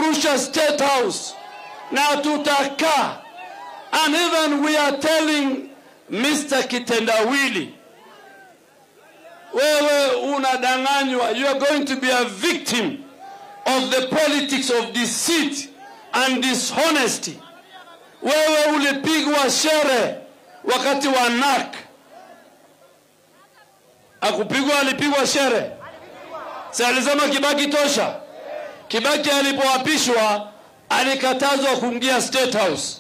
tutarusha State House na tutakaa. And even we are telling Mr. Kitendawili, wewe unadanganywa, you are going to be a victim of the politics of deceit and dishonesty. Wewe ulipigwa shere wakati wa NAK, akupigwa, alipigwa shere, si alisema Kibaki tosha. Kibaki alipoapishwa alikatazwa kuingia State House.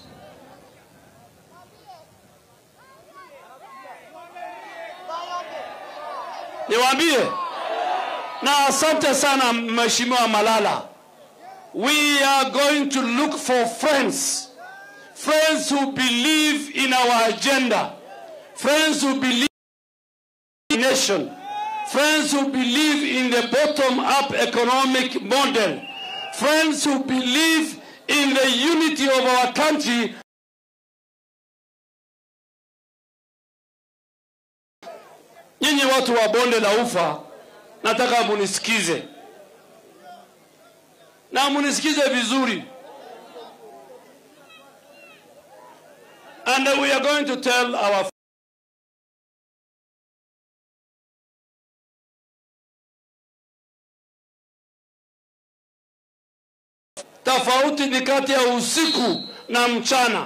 Niwaambie na asante sana Mheshimiwa Malala. We are going to look for friends, friends who believe in our agenda, friends who believe in nation, friends who believe in the bottom-up economic model, friends who believe in the unity of our country. Nyinyi watu wa bonde la Ufa, nataka munisikize na munisikize vizuri, and we are going to tell our tofauti ni kati ya usiku na mchana.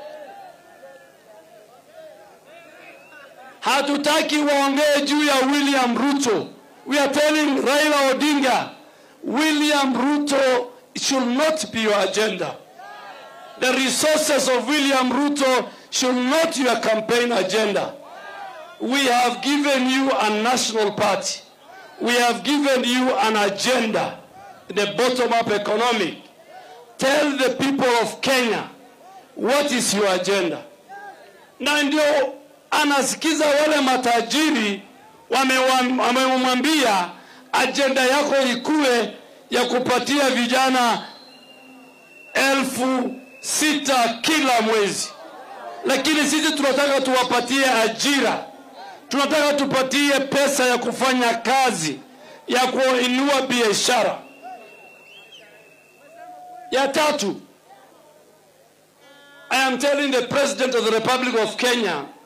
Hatutaki waongee juu ya William Ruto. We are telling Raila Odinga, William Ruto should not be your agenda. The resources of William Ruto should not your campaign agenda. We have given you a national party. We have given you an agenda, the bottom-up economic. Tell the people of Kenya what is your agenda. Na ndio anasikiza wale matajiri wamewam- wamemwambia ajenda yako ikuwe ya kupatia vijana elfu sita kila mwezi, lakini sisi tunataka tuwapatie ajira, tunataka tupatie pesa ya kufanya kazi, ya kuinua biashara. Ya tatu, I am telling the President of the Republic of Kenya